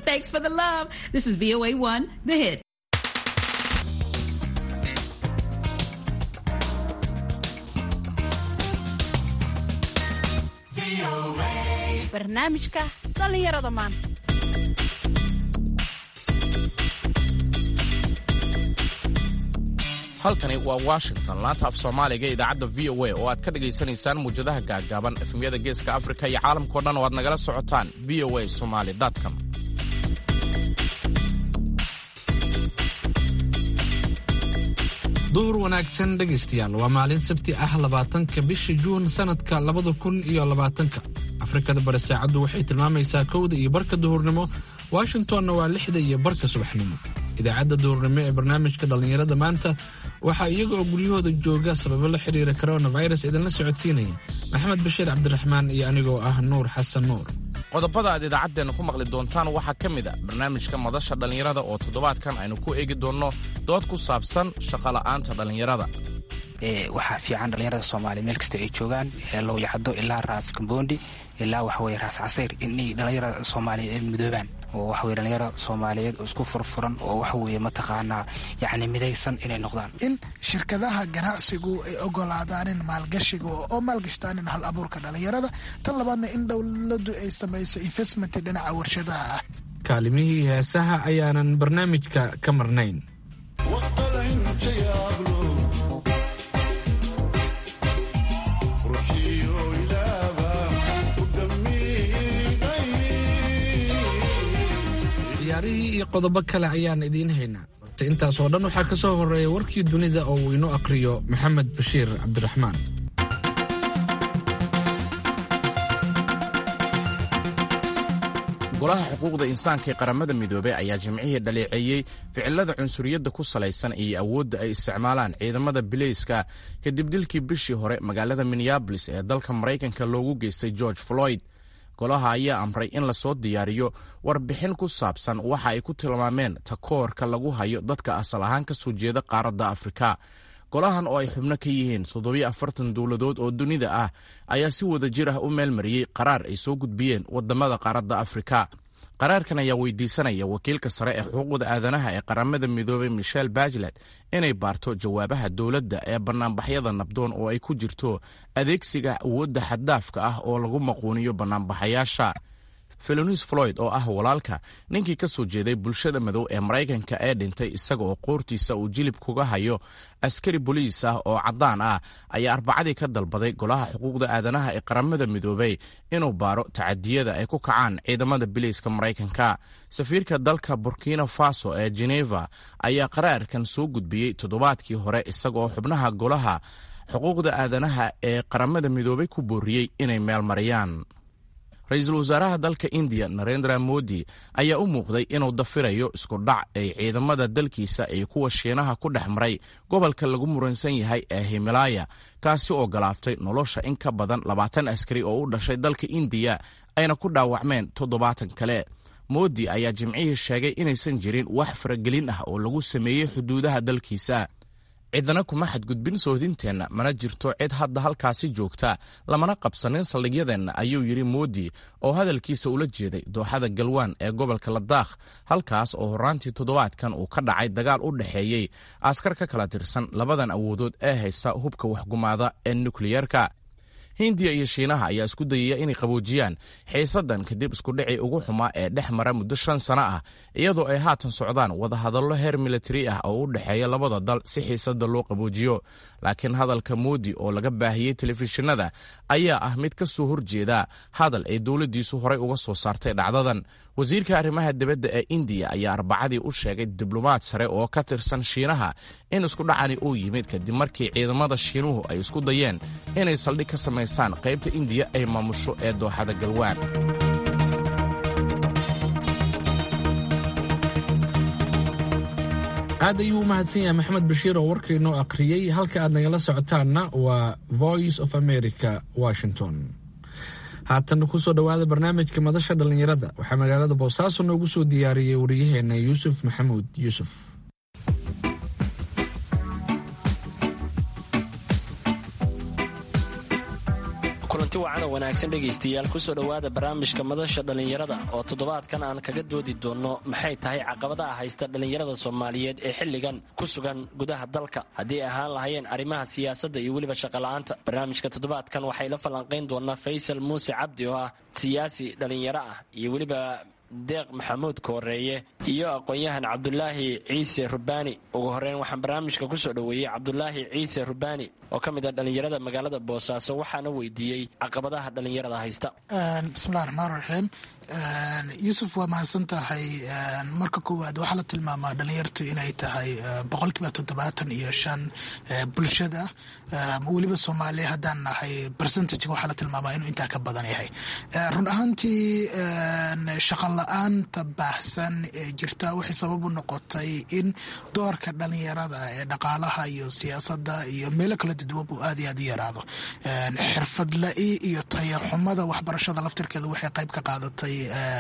Thanks for the love. This is VOA 1, The Hit. barnaamijka dhallinyarada maanta halkani waa washington laanta af soomaaliga ee idaacadda v o a oo aad ka dhagaysanaysaan muwjadaha gaaggaaban efemyada geeska afrika iyo caalamkao dhan oo aad nagala socotaan v o a somaly com duhur wanaagsan dhegaystayaal waa maalin sabti ah labaatanka bisha juun sanadka labada kun iyo labaatanka afrikada bari saacaddu waxay tilmaamaysaa kowda iyo barka duhurnimo washingtonna waa lixda iyo barka subaxnimo idaacadda duhurnimo ee barnaamijka dhallinyarada maanta waxaa iyaga oo guryahooda jooga sababo la xiriira coronavirus idinla socodsiinaya maxamed bashiir cabdiraxmaan iyo anigoo ah nuur xasan nuur qodobada aad idaacaddeenna ku maqli doontaan waxaa ka mid a barnaamijka madasha dhallinyarada oo toddobaadkan aynu ku eegi doonno dood ku saabsan shaqola'aanta dhallinyarada waxaa fiican dhallinyarada soomaaliya meel kasta ay joogaan lowyacado ilaa raas kambondi ilaa waxaweye raas casiir inay dhallinyarada soomaaliyeed ay midoobaan oo waxaweye dhallinyara soomaaliyeed oo isku furfuran oo waxaweye mataqaanaa yacni midaysan inay noqdaan in shirkadaha ganacsigu ay ogolaadaanin maalgashiga oo maalgashtaanin hal abuurka dhallinyarada tan labaadna in dowladdu ay samayso investment dhinaca warshadaha ah kaalimihii heesaha ayaanan barnaamijka ka marnayn ciyaarihii iyo qodobo kale ayaan idiin haynaa balse intaasoo dhan waxaa ka soo horeeya warkii dunida oo uu inoo aqhriyo maxamed bashiir cabdiraxmaan golaha xuquuqda insaanka ee qaramada midoobey ayaa jimcihii dhaleeceeyey ficilada cunsuriyadda ku salaysan iyo awoodda ay isticmaalaan ciidamada bileyska kadib dilkii bishii hore magaalada minneabolis ee dalka maraykanka loogu geystay george floyd golaha ayaa amray in lasoo diyaariyo warbixin ku saabsan waxa ay ku tilmaameen takoorka lagu hayo dadka asal ahaan ka soo jeeda qaaradda afrika golahan oo ay xubno ka yihiin toddobiyo afartan dowladood oo dunida ah ayaa si wada jir ah u meelmariyey qaraar ay soo gudbiyeen wadamada qaaradda afrika qaraarkan ayaa weydiisanaya wakiilka sare ee xuquuqda aadanaha ee qaramada midoobey michel bachelet inay baarto jawaabaha dowladda ee bannaanbaxyada nabdoon oo ay ku jirto adeegsiga awoodda xaddaafka ah oo lagu maquuniyo bannaanbaxayaasha felonis floyd oo ah walaalka ninkii ka soo jeeday bulshada madow ee maraykanka ee dhintay isaga oo qoortiisa uu jilib kuga hayo askari boliis ah oo caddaan ah ayaa arbacadii ka dalbaday golaha xuquuqda aadanaha ee qaramada midoobey inuu baaro tacadiyada ay ku kacaan ciidamada biliiska maraykanka safiirka dalka burkina faso ee geneva ayaa qaraarkan soo gudbiyey toddobaadkii hore isaga oo xubnaha golaha xuquuqda aadanaha ee qaramada midoobey ku booriyey inay meelmariyaan ra-iisul wasaaraha dalka indiya narendra modi ayaa u muuqday inuu dafirayo isku dhac ay ciidamada dalkiisa iyo kuwa shiinaha ku dhex maray gobolka lagu muransan yahay ee himalaya kaasi oo galaaftay nolosha in ka badan labaatan askari oo u dhashay dalka indiya ayna ku dhaawacmeen toddobaatan kale modi ayaa jimcihii sheegay inaysan jirin wax faragelin ah oo lagu sameeyey xuduudaha dalkiisa cidana kuma xadgudbin soodinteenna mana jirto cid hadda halkaasi joogta lamana qabsanin saldhigyadeenna ayuu yidhi moodi oo hadalkiisa ula jeeday dooxada galwaan ee gobolka ladaakh halkaas oo horraantii toddobaadkan uu ka dhacay dagaal u dhexeeyey askar ka kala tirsan labadan awoodood ee haysta hubka waxgumaada ee nukliyerka hindiya iyo shiinaha ayaa isku dayaya inay qaboojiyaan xiisaddan kadib iskudhicii ugu xumaa ee dhex mara muddo shan sano ah iyadoo ay haatan socdaan wadahadallo heer militari ah oo u dhexeeya labada dal si xiisadda loo qaboojiyo laakiin hadalka moodi oo laga baahiyey telefishinada ayaa ah mid ka soo horjeeda hadal ay dowladdiisu horay uga soo saartay dhacdadan wasiirka arrimaha dibadda ee indiya ayaa arbacadii u sheegay diblomaad sare oo ka tirsan shiinaha in iskudhacani uu yimid kadib markii ciidamada shiinuhu ay isku dayeen inay saldhig ka samaysaan qaybta indiya ay maamusho ee dooxada galwaan aad ayuu u mahadsan yahay maxamed bashiir oo warkaynoo akhriyey halka aad nagala socotaanna waa voice of america washington haatan kusoo dhowaada barnaamijka madasha dhallinyarada waxaa magaalada boosaaso noogu soo diyaariyey wariyaheena yuusuf maxamuud yuusuf kulanti wacan oo wanaagsan dhegaystayaal kusoo dhowaada barnaamijka madasha dhallinyarada oo toddobaadkan aan kaga doodi doonno maxay tahay caqabadaha haysta dhallinyarada soomaaliyeed ee xilligan ku sugan gudaha dalka haddii ahaan lahayeen arrimaha siyaasadda iyo weliba shaqola'aanta barnaamijka toddobaadkan waxay la falanqayn doonaa faysal muuse cabdi oo ah siyaasi dhallinyaro ah iyo weliba deeq maxamuud kooreeye iyo aqoon-yahan cabdulaahi ciise rubaani ugu horeyn waxaan barnaamijka kusoo dhoweeyey cabdulaahi ciise rubaani oo ka mid ah dhallinyarada magaalada boosaaso waxaana weydiiyey caqabadaha dhallinyarada haysta bismillahi raxmaan raxiim yuusuf waa mahadsan tahay marka koowaad waxaa la tilmaamaa dhalinyartu inay tahay boqolkiiba toddobaatan iyo shan bulshada weliba soomaaliya haddaan nahay percentageka waxaa la tilmaamaa inuu intaa ka badan yahay run ahaantii shaqa la-aanta baahsan ee jirta waxay sabab u noqotay in doorka dhalinyarada ee dhaqaalaha iyo siyaasadda iyo meelo kala duwan buu aad iyo aad u yaraado xirfad la-i iyo tayaxumada waxbarashada laftirkeeda waxay qayb ka qaadatay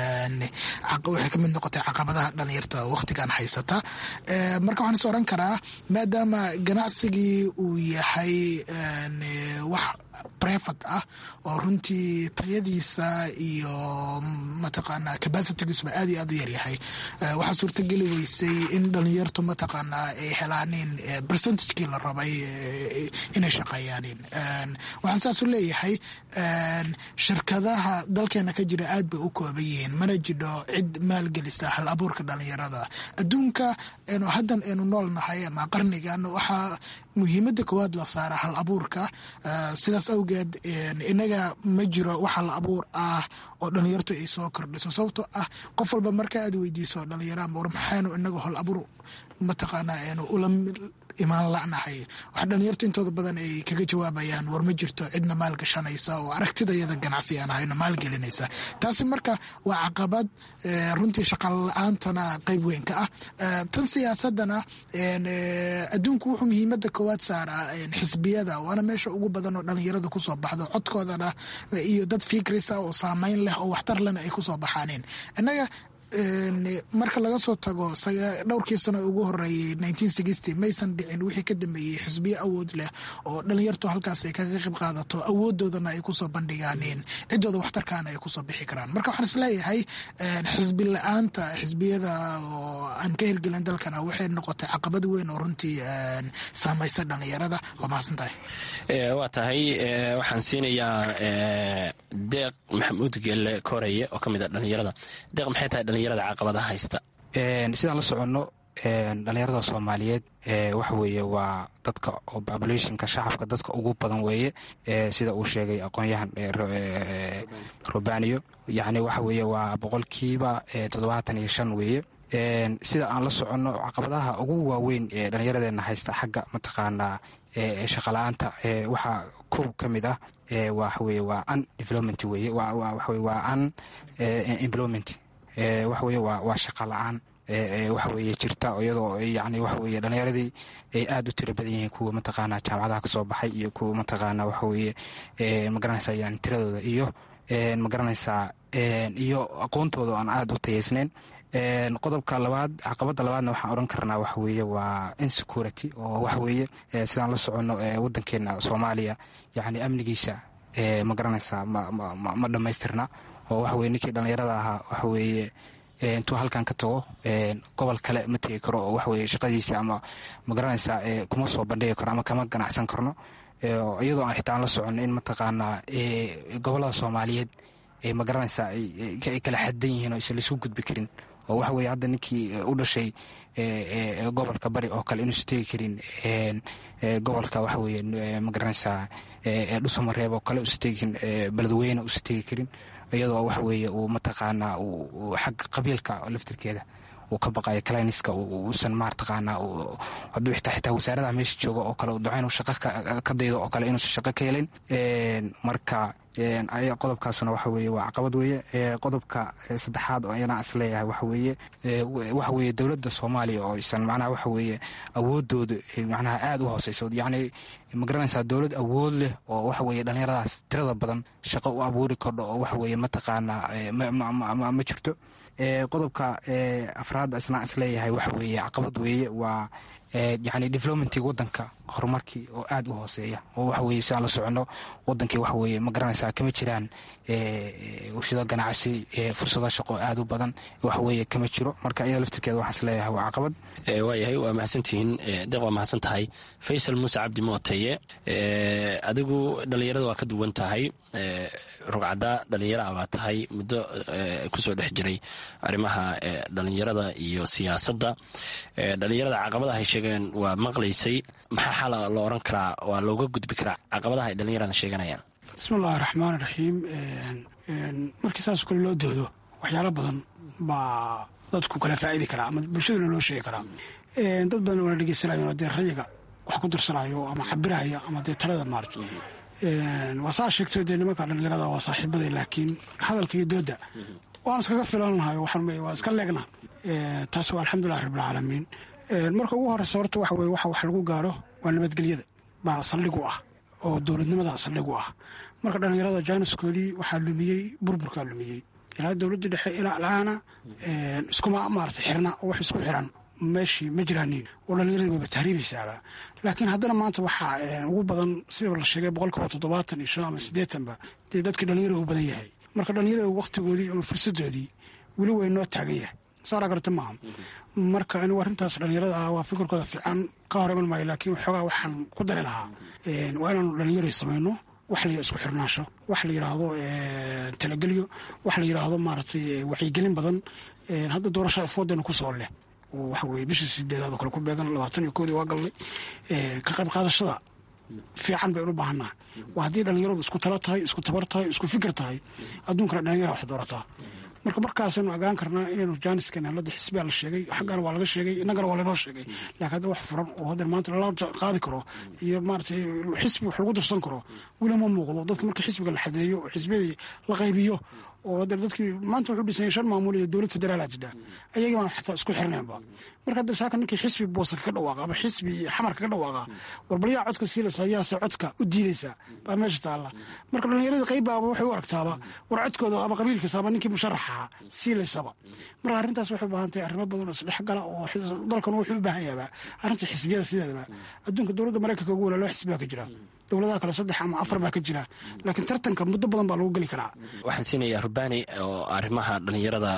waxay kamid noqotay caqabadaha dhalinyarta wakhtigan haysata marka waxaan is oran karaa maadaama ganacsigii uu yahay wax brevat ah oo runtii tayadiisa iyo mataqaanaa capacitigiisuba aad iyo aad u yaryahay waxaa suurtageli weysay in dhalinyartu mataqaanaa ay helaanin percentagekii la rabay inay shaqeeyaanin waxaan saas u leeyahay shirkadaha dalkeena ka jira aad bay u kooban yihiin mana jidho cid maalgelisa hal abuurka dhalinyarada adduunka enu haddan aynu nool nahay ama qarnigan waxaa muhiimada koowaad la saara hal abuurka sidaas awgeed inaga ma jiro wax hal abuur ah oo dhalinyartu ay soo kordhiso sababtoo ah qof walba marka aad weydiiso dhalinyara war maxaanu inaga hal abuur mataqaanaa aynu ula imaan lanahay waxa dhalinyartu intooda badan ay kaga jawaabayaan war ma jirto cidna maal gashanaysa oo aragtidayada ganacsi aan ahayno maalgelinaysa taasi marka waa caqabad runtii shaqal la-aantana qayb weyn ka ah tan siyaasadana adduunku wuxuu muhiimada koowaad saaraa xisbiyada waana meesha ugu badan oo dhalinyarada kusoo baxdo codkoodana iyo dad fikrisa oo saameyn leh oo waxtar lena ay kusoo baxaaneen innaga marka laga soo tago dhowrkii sano ugu horeeyey maysan dhicin wixii ka dambeeyey xisbiyo awood leh oo dhalinyartu halkaas ay kaga qayb qaadato awoodoodana ay kusoo bandhigaaneen ciddooda waxtarkaana ay kusoo bixi karaan marka waxaan isleeyahay xisbi la-aanta xisbiyada oo aan ka hirgelin dalkana waxay noqotay caqabad weyn oo runtii saamaysa dhalinyarada waa mahadsantahay waa tahay waxaan siinayaa deeq maxamuud geelle koreye oo ka mid a dhalinyarada deeq maxay tahay dhalinyarada caqabadaha haysta sidaan la soconno dhalinyarada soomaaliyeed waxa weeye waa dadka oo populationka shacabka dadka ugu badan weeye sida uu sheegay aqoon-yahan robaniyo yacni waxa weeye waa boqolkiiba toddobaatan iyo shan weeye sida aan la soconno caqabadaha ugu waaweyn ee dhallinyaradeenna haysta xagga mataqaanaa shaqala-aanta waxaa kow ka mid ah waxaweye waa un development weye waxawe waa un employment waxaweye waa shaqa la-aan waxaweye jirta iyadoo yani waxaweye dhallinyaradii ay aada u tiro badan yihiin kuwa mataqaana jaamacadaha kasoo baxay iyo kuwa mataqaana waxaweye magaranaysa yani tiradooda iyo magaranaysaa iyo aqoontooda aan aada u tayeysnayn qodobka labaad caqabada labaadna waxaan oran karnaa waxa weeye waa insecurity oo waxa weeye sidaan la soconno wadankeena soomaaliya yani amnigiisa ma garanaysaa ma dhammaystirna oo waxa weye ninkii dhallinyarada ahaa waxa weeye intuu halkan ka tago gobol kale ma tegi karo oo waxaweye shaqadiisa ama ma garanaysaa kuma soo bandhigi karo ama kama ganacsan karno iyadoo aan xitaa aan la soconno in mataqaanaa gobolada soomaaliyeed ma garanaysaa ay kala xadan yihiin oo isan laisku gudbi karin oo waxa weye hadda ninkii u dhashay gobolka bari oo kale inuusan tegi karin gobolka waxa weye ma garanaysaa dhusamareeb oo kale usan tegi karin beledweyne usan tegi karin iyadoo waxa weeye uu mataqaanaa xagga qabiilka laftirkeeda uu ka baqayo cliniska uusan mataqaanaa hadduu xitaa xitaa wasaaradaha meesha jooga oo kale duco inuu shaqo ka daydo oo kale inuusan shaqo ka helin marka qodobkaasuna waxa weeye waa caqabad weeye qodobka saddexaad oo ayana is leeyahay waxa weeye waxa weeye dowladda soomaaliya oo isan macnaha waxa weeye awoodooda macnaha aada u hooseyso yacni ma garanaysaa dowlad awood leh oo waxa weeye dhallinyaradaas tirada badan shaqo u abuuri kordho oo waxa weeye mataqaanaa ma jirto qodobka afraad isna is leeyahay waxa weeye caqabad weeye waa yani developmentii wadanka horumarkii oo aada u hooseeya oo waxaweye si aan la socono wadankii waxaweye ma garanaysaa kama jiraan warshado ganacsi fursado shaqo aada u badan waxaweye kama jiro marka iyada laftirkeeda waxaan is leeyahay waa caqabad waayahay waa mahadsantihiin deeq waa mahadsan tahay faysal muuse cabdi mooteeye adigu dhallinyarada waa ka duwan tahay rugcadda dhallinyara baa tahay muddo kusoo dhex jiray arrimaha dhallinyarada iyo siyaasadda dhallinyarada caqabadaha ay sheegeen waa maqlaysay maxaa xala loo oran karaa waa looga gudbi karaa caqabadaha ay dhallinyarada sheeganayaan bismillahi raxmaan raxiim markii saas kale loo doodo waxyaalo badan baa dadku kala faa'idi karaa ama bulshaduna loo sheegi karaa dad badan oona dhegeysanayo dee rayiga wax ku dirsanayo ama cabiraya ama dee talada maarata waa saa sheegtay dee nimanka dhallinyarada waa saaxiibaday laakiin hadalka iyo dooda waan iskaga filannahay waa iska leegna taas waa alxamdulilah rabbilcaalamiin marka ugu horeysa horta waxa weye waxa wax lagu gaaro waa nabadgelyada baa saldhigu ah oo dowladnimada saldhigu ah marka dhallinyarada jaaniskoodii waxaa lumiyey burburkaa lumiyey ilaa dowladda dhexe ilaa alaana iskuma maarata xirna oo wax isku xiran meeshii ma jiraanin oo dhallinyaradii wayba tahriibaysaaba laakiin haddana maanta waxaa ugu badan sida la sheegay boqolkiiba toddobaatan iyo shan ama siddeetanba dee dadkii dhallinyarada u badan yahay marka dhallinyarada wakhtigoodii ama fursadoodii weli way noo taagan yahay saara garta maaha marka anigu arrintaas dhallinyarada ah waa fikirkooda fiican ka hor iman maayo laakiin waxoogaa waxaan ku dari lahaa waa inaanu dhallinyarada samayno wax la isku xirnaasho wax la yidhaahdo talagelyo wax la yidhaahdo maaragtay wacyigelin badan hadda doorashada foodana ku soo leh oo waxa weye bishii sideedaad oo kale ku beegan labaatan iyo koodii waa galnay ka qayb qaadashada fiican baynu u baahannaha waa haddii dhallinyaradu isku talo tahay isku tabar tahay isku fikir tahay adduunkana dhalinyara wax doorataa marka markaasaynu ogaan karnaa inaynu jaaniskan helada xisbiyaa la sheegay xaggana waa laga sheegay innagana waa laynoo sheegay laakiin hadda wax furan oo hadda maanta lala qaadi karo iyo maaratay xisbi wax lagu dirsan karo weli ma muuqdo dadka marka xisbiga la xadeeyo oo xisbiyadii la qaybiyo oo hadda dadkii maanta wuxuu dhisanya shan maamul iyo dowlad federaala jidha ayagii baan xataa isku xirnaynba marka hadda saaka ninkii xisbi boosa kaga dhawaaqa ama xisbi xamar kaga dhawaaqa warbalyaa codka siilaysa ayaase codka u diidaysa baa meesha taalla marka dhallinyarada qaybaaba waxay u aragtaaba war codkooda ama qabiilkiisa ama ninkii musharaxa siilaysaba marka arrintaas waxay u baahan tahay arrimo badan oo isdhexgala oo dalkan wuxuu u baahan yahabaa arrinta xisbiyada sideedaba adduunka dowladda maraykanka ugu wala loo xisbiyaa ka jira dowladaha kale saddex ama afar baa ka jira laakiin tartanka muddo badan baa lagu geli karaa waxaan siinayaa rubani oo arrimaha dhallinyarada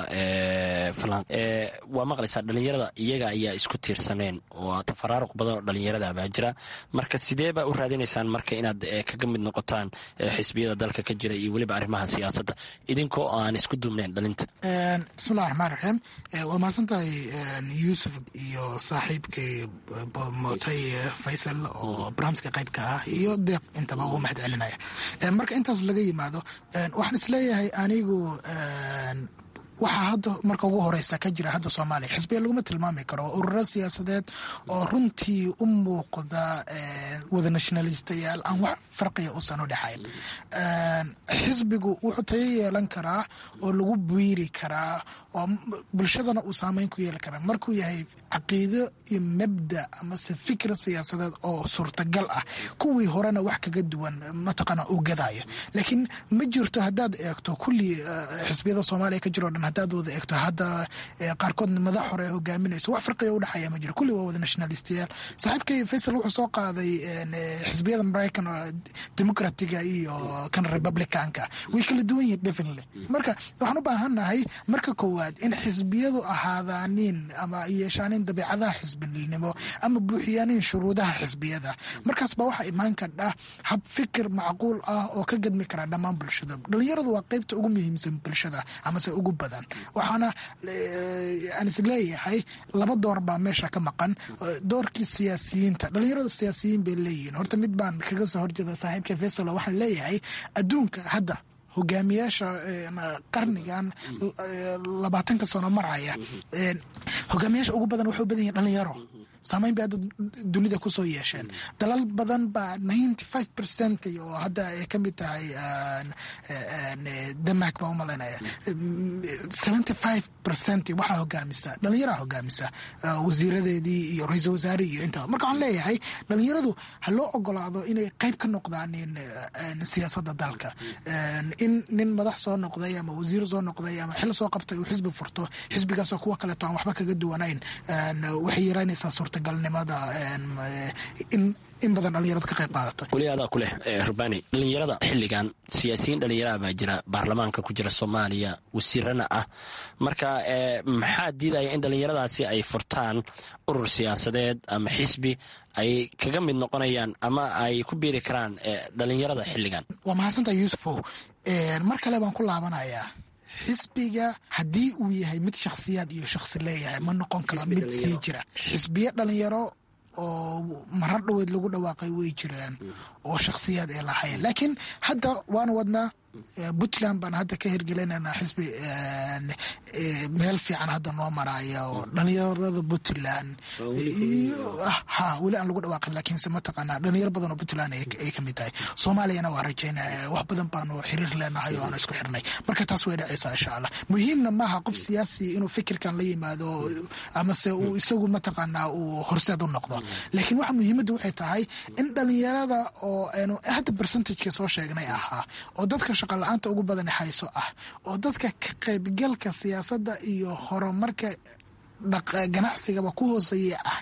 waa maqlaysaa dhallinyarada iyaga ayaa isku tiirsaneen oo tafaraaruq badan oo dhallinyarada baa jira marka sidee baa u raadinaysaan marka inaad kaga mid noqotaan xisbiyada dalka ka jira iyo weliba arrimaha siyaasadda idinkoo aan isku duubnayn dhalinta bismillahi raxmaan raxiim waa mahadsantahay yuusuf iyo saaxiibkay mootay faysal oo barnaamijka qaybka ah iyo deeq intaba ugu mahad celinaya marka intaas laga yimaado waxaan isleeyahay anigu waxaa hadda marka ugu horeysa ka jira hadda soomaaliya xisbiya laguma tilmaami karo ururo siyaasadeed oo runtii u muuqda wada nationalistayaal aan wax farqiya usan u dhexayn xisbigu wuxuu tayo yeelan karaa oo lagu biiri karaa oo bulshadana uu saameyn ku yeeli karaa markuu yahay caqiido iyo mabda amase fikir siyaasadeed oo suurtagal ah kuwii horena wax kaga duwan mataqaana uu gadaayo laakiin ma jirto haddaad eegto kulli xisbiyada soomaaliya ka jiro dhan haddaad wada eegto hadda qaarkoodna madax hore hogaaminayso wax farqiga udhexeeya ma jiro kulli waa wada nationalistayaal saaxiibkay faysal wuxuu soo qaaday xisbiyada maraykan democratiga iyo kan republicanka way kala duwan yihiin definitely marka waxaan u baahannahay marka koowaad in xisbiyadu ahaadaanin ama yeeshaanin dabeicadaha xisbinimo ama buuxiyaanin shuruudaha xisbiyada markaas baa waxaa imaan kardha hab fikir macquul ah oo ka gadmi karaa dhammaan bulshada dhalinyaradu waa qeybta ugu muhiimsan bulshada amase ugu badan waxaana aan is leeyahay laba door baa meesha ka maqan doorkii siyaasiyiinta dhalinyaradu siyaasiyiin bay leeyihiin horta mid baan kaga soo horjeeda saaxiibka fesalo waxaan leeyahay adduunka hadda hogaamiyaasha qarnigan labaatanka sano maraya hogaamiyaasha ugu badan waxay u badan yihin dhalinyaro saameyn bay hadda dunida kusoo yeesheen dalal badan baa ninety five percent oo hadda ay ka mid tahay denmark baa umalaynaya seventy five percent waxaa hogaamisa dhalinyaraa hogaamisa wasiiradeedii iyo ra-iisal wasaare iyo intaba marka waxaan leeyahay dhalinyaradu ha loo ogolaado inay qeyb ka noqdaan siyaasadda dalka in nin madax soo noqday ama wasiir soo noqday ama xil soo qabtay uu xisbi furto xisbigaasoo kuwa kaleeto aan waxba kaga duwanayn waxay yaraynaysaa suurtagalnimada in badan dhalinyaradu ka qayb qaadato weli adaa ku leh rubani dhalinyarada xilligan siyaasiyiin dhalinyaraha baa jira baarlamaanka ku jira soomaaliya wasiirana ah marka maxaa diidaya in dhalinyaradaasi ay furtaan urur siyaasadeed ama xisbi ay kaga mid noqonayaan ama ay ku biiri karaan dhalinyarada xilligan waa mahadsantaha yuusufow mar kale baan ku laabanayaa xisbiga haddii uu yahay mid shakhsiyaad iyo shakhsi leeyahay ma noqon karo mid sii jira xisbiyo dhalinyaro oo marar dhoweed lagu dhawaaqay way jiraan oo shakhsiyaad ay lahayn laakiin hadda waanu wadnaa puntland baan hadda ka hirgelinanaa xisbi meel fiican hadda noo maraya oo dhalinyarada puntland ha weli aan lagu dhawaaqin laakiinse mataqaanaa dhalinyaro badan oo puntland ay kamid tahay soomaaliyana waa rajaynaya wax badan baanu xiriir leenahay oo aan isku xirnay marka taas way dhacaysaa insha allah muhiimna maaha qof siyaasi inuu fikirkan la yimaado amase uu isagu mataqaanaa uu horseed u noqdo laakiin waxa muhiimadda waxay tahay in dhalinyarada oo aynu hadda percentageka soo sheegnay ahaa oo dadka shaqala-aanta ugu badan hayso ah oo dadka ka qaybgalka siyaasadda iyo horumarka ganacsigaba ku hooseeya ah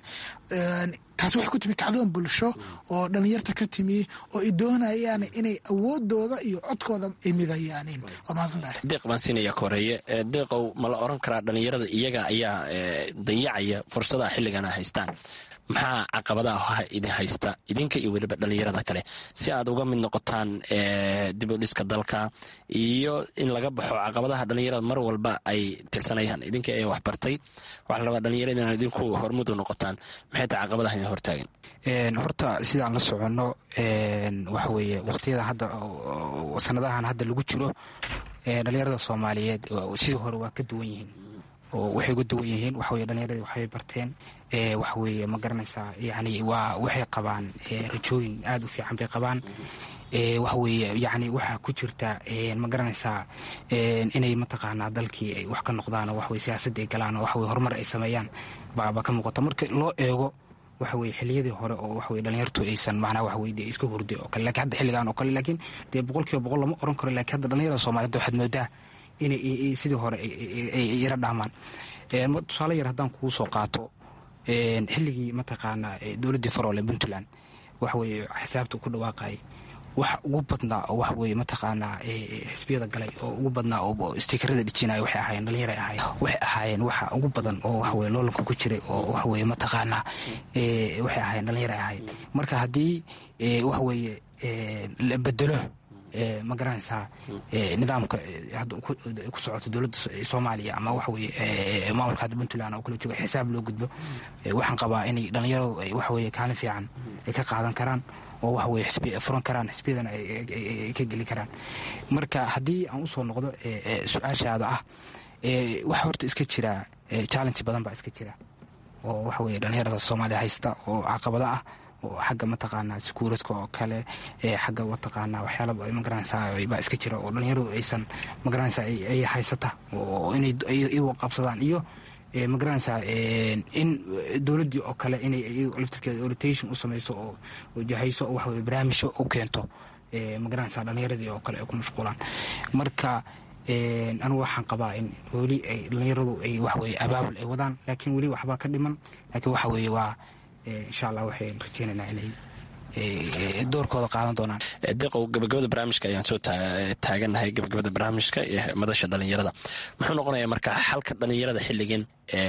taas waxay ku timi kacdoon bulsho oo dhalinyarta ka timi oo ay doonayaan inay awoodooda iyo codkooda ay midayaanin waa mahadsantahay deeq baan siinaya ka horeeye deeqow ma la oran karaa dhalinyarada iyaga ayaa dayacaya fursadaha xilligan a haystaan maxaa caqabadaha idin haysta idinka iyo weliba dhalinyarada kale si aad uga mid noqotaan dib u dhiska dalka iyo in laga baxo caqabadaha dhalinyarada mar walba ay tirsanayaan idinka ee waxbartay waxaa la rabaa dhalinyarada inaan idinku hormud u noqotaan maxay tahay caqabadaha idin hortaagan horta sidaan la soconno waxa weeye waqtiyada hadda sanadahan hadda lagu jiro dhalinyarada soomaaliyeed sidii hore waa ka duwan yihiin oo waxay uga duwan yihiin waxaweye dhalinyaradi waxbay barteen waxaweye ma garanaysaa yani waa waxay qabaan rajooyin aada u fiican bay qabaan waxaweye yani waxaa ku jirta ma garanaysaa inay mataqaanaa dalkii ay wax ka noqdaan oo waxaweye siyaasadda ay galaan oo waxaweye horumar ay sameeyaan baba ka muuqata marka loo eego waxaweye xiliyadii hore oo waxaweye dhalinyartu aysan macnaa waxaweye dee iska hurday oo kale lakin hadda xilligan oo kale laakiin dee boqol kiiba boqol lama oran karo lakin hadda dhalinyarada soomaaliyed waxaad moodaa inay sidii hore ay yara dhaamaan tusaale yar haddaan kugu soo qaato xilligii mataqaanaa dowladdii faroole puntland waxaweye xisaabta ku dhawaaqayay waxa ugu badnaa oo waxaweye mataqaanaa xisbiyada galay oo ugu badnaa oo stikerada dhijinaya waxay ahaayeen dhalinyara ahaayeen waxay ahaayeen waxa ugu badan oo waxaweye loolanka ku jiray oo waxaweye mataqaanaa waxay ahaayeen dhalinyara ahaayeen marka haddii waxaweye la bedelo ma garanaysaa nidaamka hadda ku socoto dowladda soomaaliya ama waxaweye maamulka hadda puntland oo kala jooga xisaab loo gudbo waxaan qabaa inay dhalinyaradu ay waxaweye kaalin fiican ay ka qaadan karaan oo waxaweye xisbi furan karaan xisbiyadana ay ka geli karaan marka haddii aan usoo noqdo su-aashaada ah waxa horta iska jira challenge badan baa iska jira oo waxaweye dhalinyarada soomaaliya haysta oo caqabado ah oo xagga mataqaanaa sekuuradka oo kale xagga mataqaanaa waxyaalaba magaranaysaa baa iska jira oo dhalinyaradu aysan magaranaysaa ay haysata oo inay iyagu qabsadaan iyo magaranaysaa in dowladdii oo kale inay laftirkeeda orientation u samayso oo jahayso oo waxaweye barnaamijyo u keento magaranaysaa dhalinyaradii oo kale ay ku mashquulaan marka anigu waxaan qabaa in weli ay dhalinyaradu ay waxaweye abaabul ay wadaan laakiin weli waxbaa ka dhiman laakiin waxa weeye waa insha allah waxay rajeynaynaa inay doorkooda qaadan doonaan deeqow gabagabada barnaamijka ayaan soo taaganahay gabagabada barnaamijka ee madasha dhalinyarada muxuu noqonayaa marka xalka dhalinyarada xilligan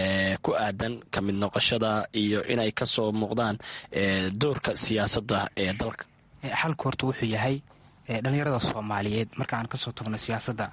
ku aadan ka mid noqoshada iyo inay kasoo muuqdaan doorka siyaasadda ee dalka xalku horta wuxuu yahay dhalinyarada soomaaliyeed markaan kasoo tagno siyaasadda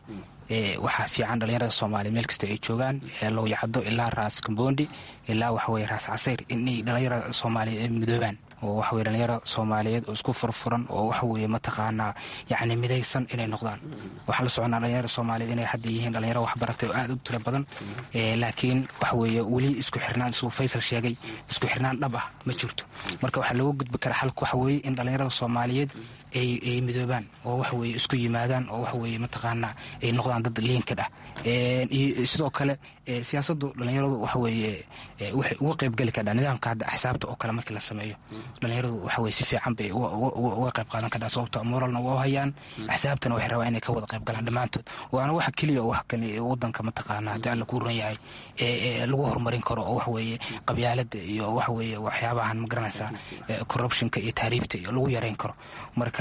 waxaa fiican dhalinyarada soomaaliya meel kasta ay joogaan lowyacdo ilaa raas kambondi ilaa waxaweye raas casayr inay dhalinyarada soomaaliyeed ay midoobaan oo waxaweye dhalinyaro soomaaliyeed oo isku furfuran oo waxaweye mataqaanaa yacni midaysan inay noqdaan waxaan la soconaa dhalinyaro soomaaliyeed inay hadda yihiin dhalinyaro waxbaratay oo aada u tiro badan laakiin waxaweye weli isku xirnaan isuu faysal sheegay isku xirnaan dhab ah ma jirto marka waxaa looga gudbi karaa xalka waxaweye in dhalinyarada soomaaliyeed ay midoobaan oo waxaweye isku yimaadaan oo waxaweye mataqaanaa ay noqdaan dad liinkad ah iyo sidoo kale siyaasadu dhalinyaradu waxaweye waxay uga qeybgeli kardhaa nidaamka hadda axsaabta oo kale markii la sameeyo dhalinyaradu waxaweye si fiican bay uga qeyb qaadan kardhaa sababto moralna waa hayaan axsaabtana waxay rabaa inay ka wada qeyb galaan dhammaantood waana waxa keliya wax kale wadanka mataqaana haddii alla kuu ran yahay lagu horumarin karo oo waxaweye qabyaalada iyo waxaweye waxyaabahan magaranaysaa corruptionka iyo taariibta iyo lagu yareyn karo marka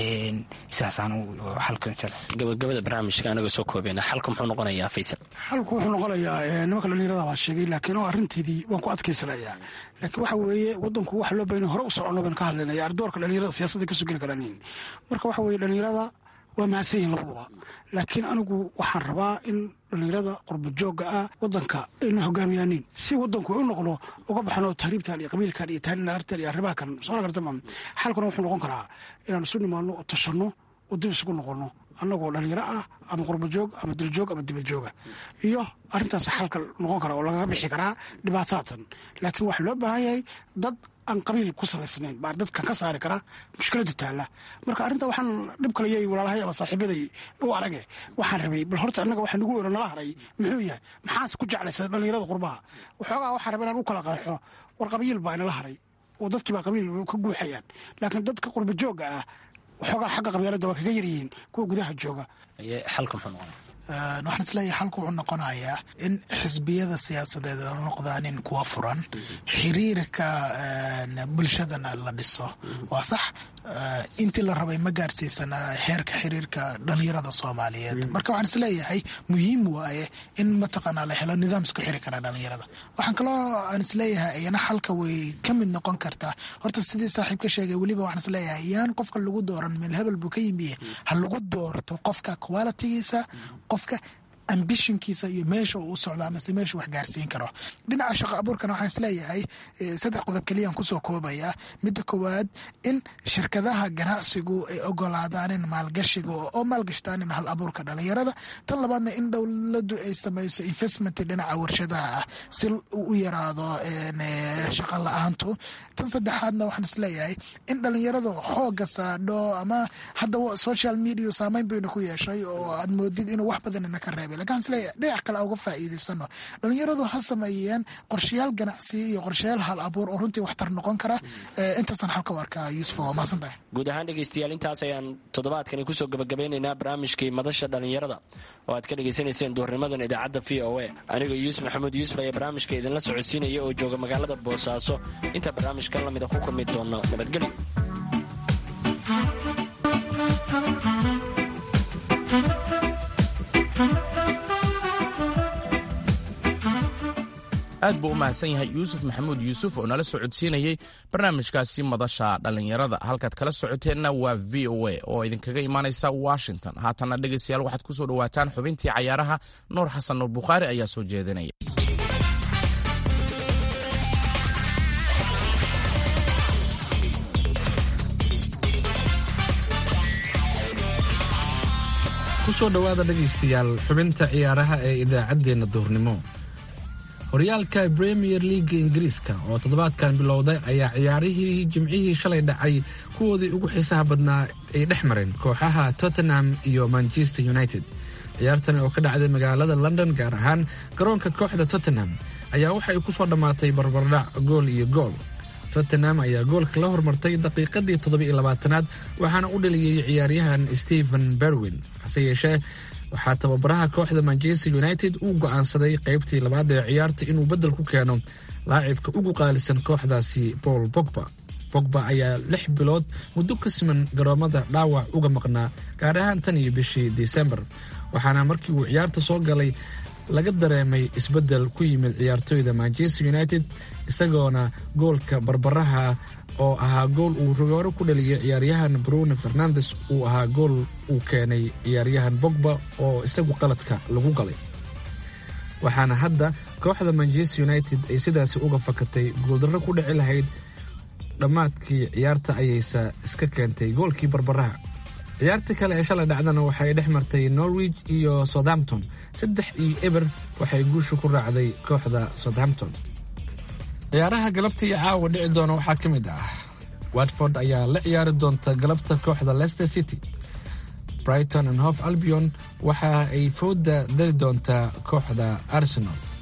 sidaasaan xalka gabagabada barnaamijka anaga soo koobeyna xalka muxuu noqonayaa faysal xalku wuxuu noqonayaa nimanka dhalinyarada baa sheegay laakiin oo arrinteedii waan ku adkaysanayaa laakiin waxa weeye wadanku waxa loo bahan hore u socono baan ka hadlaynaya ardoorka dhalinyarada siyaasadda kasoo geli karaan marka waxa weye dhalinyarada waa mahadsan yihin labaduba laakiin anigu waxaan rabaa in dhalinyarada qurba joogga ah wadanka ayna hogaamiyaanin si wadanku u noqdo uga baxno tahriibtan iyo qabiilkan iyo taarinaartan iyo arrimaha kan soo gartama xalkuna wuxuu noqon karaa inaan isu nimaano oo tashanno oo dib isugu noqono annagoo dhalinyaro ah ama qurbajoog ama diljoog ama dibadjooga iyo arrintaas xalka noqon kara oo lagaga bixi karaa dhibaataatan laakiin waxaa loo baahan yahay dad aan qabiil ku salaysnayn baa dadkan ka saari kara mushkilada taalla marka arrinta waxaan dhib kalayay walaalahay ama saaxiibaday u arage waxaan rabay bal horta annaga waxa nagu wero nala haray muxuu yahay maxaase ku jeclaysa dhalinyarada qurbaha waxoogaa waxaan rabay inaan u kala qeexo war qabiil baa inala haray oo dadkii baa qabiil ka guuxayaan laakiin dadka qurba joogga ah waxoogaa xagga qabyaalada waa kaga yaryihiin kuwa gudaha jooga xalka muxuu noqonaya waxaan isleeyahay xalku wuxuu noqonayaa in xisbiyada siyaasadeed noqdaanin kuwa furan xiriirka bulshadana la dhiso waa sax intii la rabay ma gaarsiisana heerka xiriirka dhalinyarada soomaaliyeed marka waxaan isleeyahay muhiim waaye in mataqaanaa la helo nidaam isku xiri kara dhalinyarada waxaan kaloo aan isleeyahay iyana xalka way ka mid noqon kartaa horta sidii saaxiib ka sheegay weliba waxaan isleeyahay yaan qofka lagu dooran meel hebel buu ka yimiye ha lagu doorto qofka qualitigiisa qofka ambishonkiisa iyo meesha uu u socdo amase meesha wax gaarsiin karo dhinaca shaqo abuurkana waxaan isleeyahay saddex qodob keliyaan kusoo koobaya midda koowaad in shirkadaha ganacsigu ay ogolaadaanin maalgashiga oo maalgashtaanin hal abuurka dhalinyarada tan labaadna in dowladu ay samayso investment dhinaca warshadaha ah si u yaraado shaqa la-aantu tan saddexaadna waxaan isleeyahay in dhalinyaradu xooga saadho ama hadda social media saameyn bayna ku yeeshay oo aad moodid inuu wax badanina ka reebay lakin isleeyahay dhinac kale uga faa'iidaysano dhalinyaradu ha sameeyeen qorshayaal ganacsi iyo qorshayaal hal abuur oo runtii waxtar noqon kara intaasaan xalka u arkaa yuusuf waa mahadsantahay guud ahaan dhegaystayaal intaas ayaan toddobaadkani kusoo gabagabeynaynaa barnaamijkii madasha dhallinyarada oo aad ka dhegaysanayseen duurnimadan idaacadda v o a anigoo yuusuf maxamuud yuusuf ayaa barnaamijka idinla socodsiinaya oo jooga magaalada boosaaso inta barnaamijkan lamida ku kulmi doono nabadgelyo aad buu u mahadsan yahay yuusuf maxamuud yuusuf oo nala socodsiinayey barnaamijkaasi madasha dhallinyarada halkaad kala socoteenna waa v o a oo idinkaga imaanaysa washington haatanna dhegaystayaal waxaad ku soo dhowaataan xubintii cayaaraha nuur xasan nuur bukhaari ayaa soo jeedinaya kusoo dhowaada dhegaystayaal xubinta ciyaaraha ee idaacaddeenna duurnimo horyaalka bremier leaga ingiriiska oo toddobaadkan bilowday ayaa ciyaarihii jimcihii shalay dhacay kuwoodii ugu xiisaha badnaa ay dhex mareen kooxaha tottenham iyo manchester united ciyaartani oo ka dhacday magaalada london gaar ahaan garoonka kooxda tottenham ayaa waxa ay ku soo dhammaatay barbardhac gool iyo gool tottenham ayaa goolka la hormartay daqiiqadii toddobiiyo labaatanaad waxaana u dhaliyey ciyaaryahan stephen berwin hase yeeshee waxaa tababaraha kooxda manchester united uu go'aansaday qaybtii labaad ee ciyaarta inuu beddel ku keeno laacibka ugu qaalisan kooxdaasi paul bogba bogba ayaa lix bilood muddo ka siman garoomada dhaawac uga maqnaa gaar ahaan tan iyo bishii disembar waxaana markii uu ciyaarta soo galay laga dareemay isbeddel ku yimid ciyaartooyda manchester united isagoona goolka barbaraha oo ahaa gool uu rogooro ku dhaliyay ciyaaryahan bruno fernandes uu ahaa gool uu keenay ciyaaryahan bogba oo isagu qaladka lagu galay waxaana hadda kooxda manchester united ay sidaasi uga fakatay guuldarro ku dhici lahayd dhammaadkii ciyaarta ayaysa iska keentay goolkii barbaraha ciyaarta kale ee shalay dhacdana waxay dhex martay norwich iyo southampton saddex iyo eber waxay guusha ku raacday kooxda southampton ciyaaraha galabta iyo caawa dhici doona waxaa ka mid ah watford ayaa la ciyaari doonta galabta kooxda leicester city brighton and hof albion waxa ay fooda dari doontaa kooxda arsenal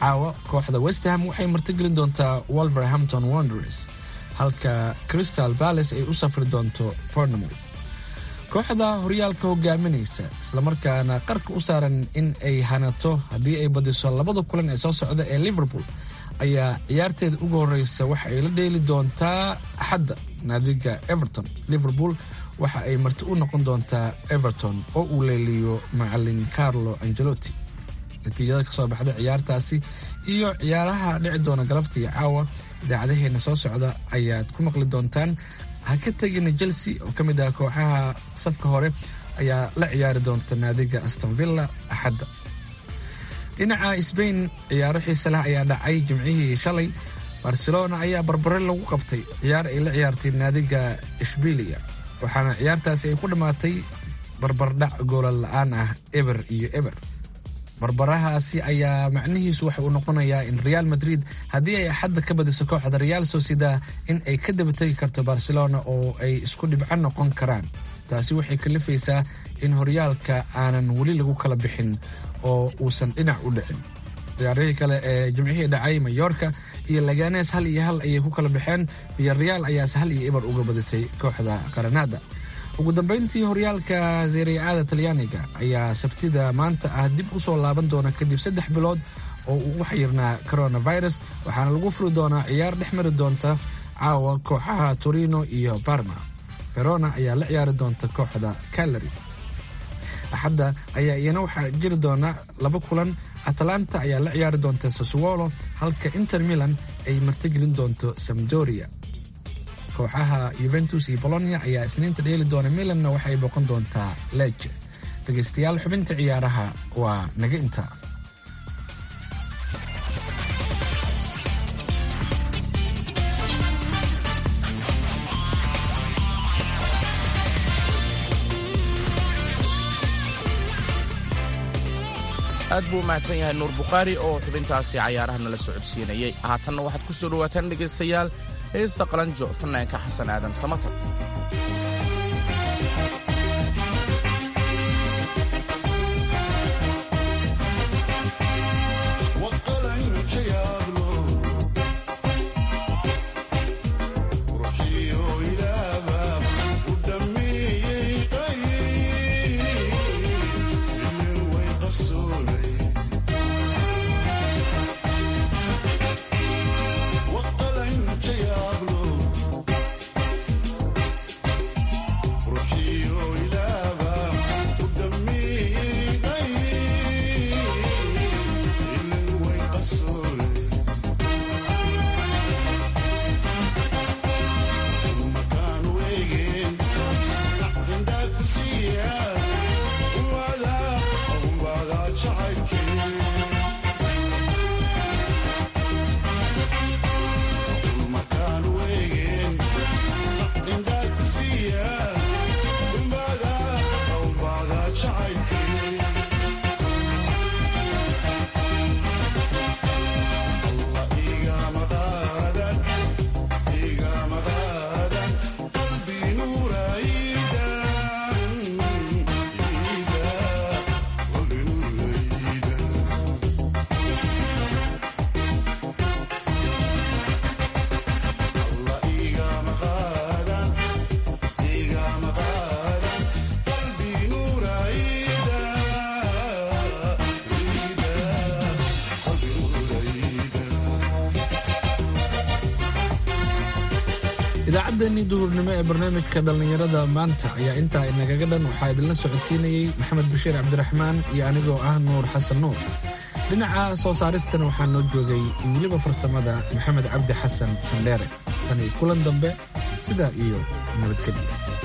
caawa kooxda westham waxay martigelin doontaa wolverhampton wonders halka crystal balace ay u safri doonto pornamouth kooxda horyaalka hogaaminaysa islamarkaana qarka u saaran in ay hanato haddii ay badiso labada kulan ee soo socda ee liverpool ayaa ciyaarteeda ugu horeysa waxa ay la dheeli doontaa axadda naadiga everton liverpool waxa ay marti u noqon doontaa everton oo uu leeliyo macalin carlo angelotti natiijada kasoo baxda ciyaartaasi iyo ciyaaraha dhici doona galabtii caawa idaacadaheena soo socda ayaad ku maqli doontaan ha ka tegina chelsea oo ka mid ah kooxaha safka hore ayaa la ciyaari doonta naadiga astonvilla axadda dhinaca sbain ciyaaro xiise leh ayaa dhacay jimcihii shalay barcelona ayaa barbare lagu qabtay ciyaar ay la ciyaartay naadiga ishbilia waxaana ciyaartaasi ay ku dhammaatay barbardhac goola la-aan ah eber iyo eber barbarahaasi ayaa macnihiisu waxa uu noqonayaa in real madrid haddii ay axadda ka badiso kooxda real socieda in ay ka dabategi karto barcelona oo ay isku dhibco noqon karaan taasi waxay kalifaysaa in horyaalka aanan weli lagu kala bixin oo uusan dhinac u dhicin ciyaarihii kale ee jimcihii dhacay mayorka iyo laganes hal iyo hal ayay ku kala baxeen iyo real ayaase hal iyo eber uga badisay kooxda qaranada ugu dambeyntii horyaalka seeriacada talyaaniga ayaa sabtida maanta ah dib u soo laaban doona kadib saddex bilood oo uu u xayirnaa coronavirus waxaana lagu furi doonaa ciyaar dhex mari doonta caawa kooxaha torino iyo barma verona ayaa la ciyaari doonta kooxda calary axadda ayaa iyana waxaa jiri doona laba kulan atalanta ayaa la ciyaari doonta sassuolo halka inter milan ay martigelin doonto samdoria kooxaha yuventus iyo bolonia ayaa isniinta dheeli doona milanna waxay boqon doontaa leje dhegaystayaal xubinta ciyaaraha waa naga inta aad buu u mahadsan yahay nuur bukhaari oo xubintaasi cayaaraha nala socodsiinayay haatanna waxaad ku soo dhowaataan dhegaystayaal heesta qalanjo fanaanka xasan aadan samatar idaacaddeenii duhurnimo ee barnaamijka dhallinyarada maanta ayaa intaa inagaga dhan waxaa idinla socodsiinayey maxamed bashiir cabdiraxmaan iyo anigoo ah nuur xasan nuur dhinaca soo saaristana waxaa noo joogay weliba farsamada maxamed cabdi xasan sandheere tani kulan dambe sidaa iyo nabadgelya